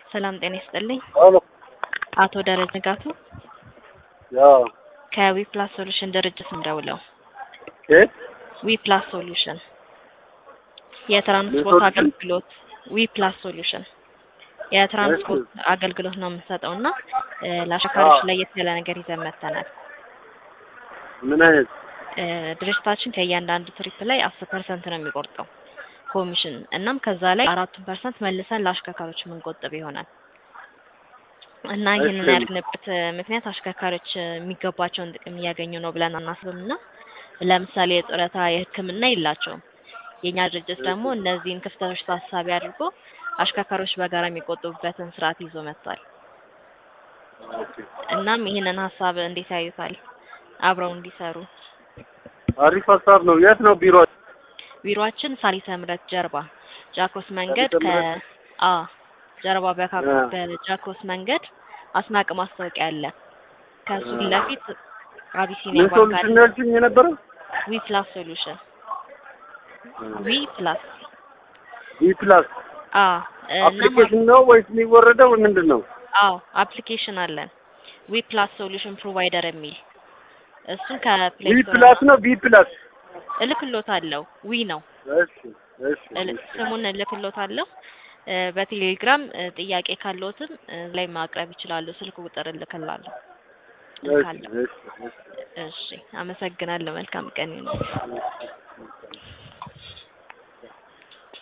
ሰላም ጤና ይስጥልኝ። ሄሎ አቶ ደረጀ ንጋቱ ያው ከዊ ፕላስ ሶሉሽን ድርጅት ነው ደውለው። እ ዊ ፕላስ ሶሉሽን የትራንስፖርት ሶሉሽን? አገልግሎት ዊ ፕላስ ሶሉሽን የትራንስፖርት አገልግሎት ነው የምንሰጠው እና እ ለአሽከርካሪዎች አዎ። ለየት ያለ ነገር ይዘን መጥተናል። ምን አይነት እ ድርጅታችን ከእያንዳንዱ ትሪፕ ላይ አስር ፐርሰንት ነው የሚቆርጠው ኮሚሽን እናም ከዛ ላይ አራቱን ፐርሰንት መልሰን ለአሽከርካሪዎች የምንቆጥብ ይሆናል እና ይህንን እሺ። ያደርግንበት እ ምክንያት አሽከርካሪዎች እ የሚገባቸውን ጥቅም እያገኙ ነው ብለን አናስብም እና ለምሳሌ የጡረታ የሕክምና የላቸውም። የእኛ ድርጅት ደግሞ እነዚህን ክፍተቶች ታሳቢ አድርጎ አሽከርካሪዎች በጋራ የሚቆጥቡበትን ስርዓት ይዞ መጥቷል። እናም ይህንን ሀሳብ እንዴት ያዩታል? አብረው እንዲሰሩ አሪፍ ሀሳብ ነው። የት ነው ቢሮ? ቢሮአችን ሳሊተ ምሕረት ጀርባ ጃክሮስ መንገድ ሳሊተ ከ ምሕረት? አ ጀርባ በካ- አ። በጃክሮስ መንገድ አስናቅ ማስታወቂያ አለ። ከሱ ፊት ለፊት አቢሲኒያ ምን ባንክ ሶሉሽን አለ። ነው ያልሽኝ የነበረው? ዊ ፕላስ ሶሉሽን ዊ ፕላስ ቢ ፕላስ አ እናም አፕሊኬሽን ነው ወይስ የሚወረደው ምንድን ነው? አዎ አፕሊኬሽን አለን ዊ ፕላስ ሶሉሽን ፕሮቫይደር የሚል እሱን ከፕሌይ ቢ ስቶር ፕላስ ነው ቢ ፕላስ? እልክሎታለሁ። ዊ ነው እሺ እሺ እል- እሺ። ስሙን እልክሎታለሁ። እ በቴሌግራም እ ጥያቄ ካለዎትም እ ላይ ማቅረብ ይችላሉ። ስልክ ቁጥር እልክላለሁ እሺ እልካለሁ። እሺ እሺ። እሺ አመሰግናለሁ። መልካም ቀን ይሁን።